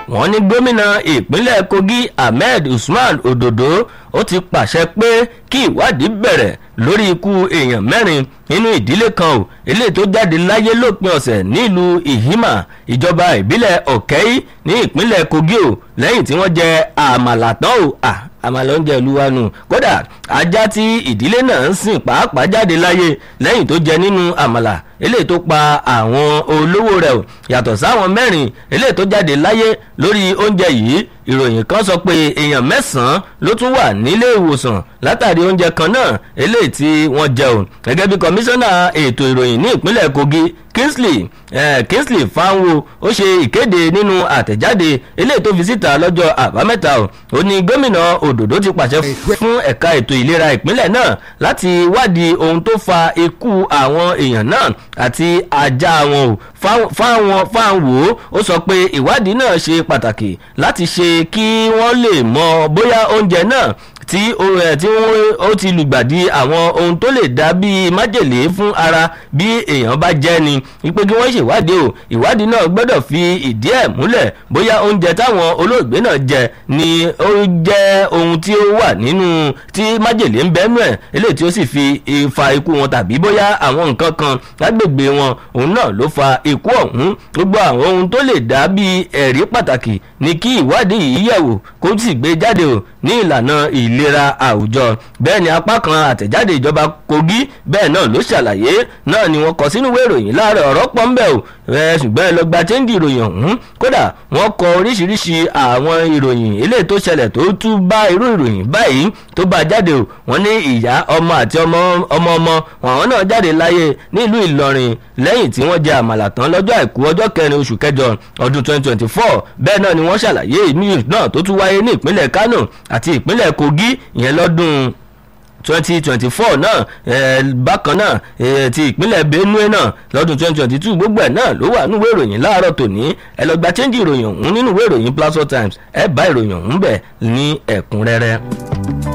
wọ́n ní gómìnà ìpínlẹ̀ kogi ahmed usman ododo ó ti pàṣẹ pé kí ìwádìí bẹ̀rẹ̀ lórí ikú èèyàn mẹ́rin nínú ìdílé kan ò eléyìí tó jáde láyé lópin ọ̀sẹ̀ nílùú ìhímà ìjọba ìbílẹ̀ ọ̀kẹ́í ní ìpínlẹ̀ kogi ò lẹ́yìn tí wọ́n jẹ àmàlà tán ò à àmàlà oúnjẹ ìlú wa nù kódà ajá tí ìdílé náà ń sìn pàápàá jáde láyé lẹ́yìn tó jẹ nínú àmàlà eléyìí tó pa àwọn olówó rẹ̀ ò yàtọ̀ sáwọn mẹ́rin eléyìí tó jáde láyé lórí oúnjẹ yìí ìròyìn kan sọ pé èèyàn mẹ́sàn-án ló tún wà nílé ìwòsàn látàrí oúnjẹ kan náà eléyìí tí wọ́n jẹ ò gẹ́gẹ́ bí kọmíṣánná ètò ìròyìn ní ìpínlẹ̀ kogi kingsley eh, kingsley fanwo ó ṣe ìkéde nínú àtẹ̀jáde eléyìí tó fi síta lọ́jọ́ àbámẹ́ta ò ó ní gómìnà òdòdó ti pàṣẹ fún ẹ̀ka ètò ìlera ìpínlẹ̀ náà láti wádìí ohun tó fa ikú àwọn èèyàn náà àti ajá wọn ò fáwọn fáwọn ó sọ pé ìwádìí náà ṣe pàtàkì láti ṣe kí wọ́n lè mọ bóyá oúnjẹ náà tí tí ó ti lùgbàdì àwọn ohun tó lè dá bíi májèlé fún ara bí èèyàn bá jẹ́ ni wípé kí wọ́n ṣèwádìí o ìwádìí náà gbọ́dọ̀ fi ìdí ẹ̀ múlẹ̀ bóyá oúnjẹ táwọn olóògbé náà jẹ ni ó jẹ́ ohun tí ó wà nínú tí májèlé ń bẹ́nu ẹ̀ eléyìí tí ó sì fi fa ikú wọn tàbí bóyá àwọn nǹkan kan lágbègbè wọn òun náà ló fa ikú ọ̀hún gbogbo àwọn ohun tó lè dá bíi ẹ̀rí pàtàkì ni kí ìwádìí yìí yẹ̀wò kó sì gbé jáde o ní ìlànà ìlera àwùjọ bẹ́ẹ̀ ni apá kan àtẹ̀jáde ìjọba kogi bẹ́ẹ̀ náà ló ṣàlàyé náà ni wọ́n kọ sínú ìwé ìròyìn láàárọ̀ ọ̀rọ̀ pọ̀ ń bẹ̀ o ṣùgbọ́n ẹ lọ gba chẹ́ńdì ìròyìn ọ̀hún kódà wọ́n kọ oríṣiríṣi àwọn ìròyìn eléyìí tó ṣẹlẹ̀ tó tún bá irú ìròyìn báyìí tó bá jáde o wọ́n ní ìyá ọmọ àti ọmọ ọmọ ọmọ àwọn náà jáde láyé nílùú ìlọrin lẹ́yìn tí wọ́n jẹ àmàlà tán lọ́jọ́ àìkú ọjọ́ kẹrin oṣù kẹjọ ọdún 2024 bẹ́ẹ̀ náà ni wọ́n ṣàlàyé news náà tó tún wáyé ní ìpínlẹ̀ kánò àti ìpínlẹ̀ kogi ìyẹn lọ́dún twenty twenty four náà eh, bákan náà eh, ti ìpínlẹ̀ benue náà lọ́dún twenty twenty two gbogbo ẹ̀ náà ló wà nínú ìwé ìròyìn láàárọ̀ tòní ẹ lọ gba chẹ́ńjì ìròyìn ọ̀hún nínú ìwé ìròyìn plateau times ẹ bá ìròyìn ọ̀hún bẹ̀ ní ẹ̀kúnrẹ́rẹ́.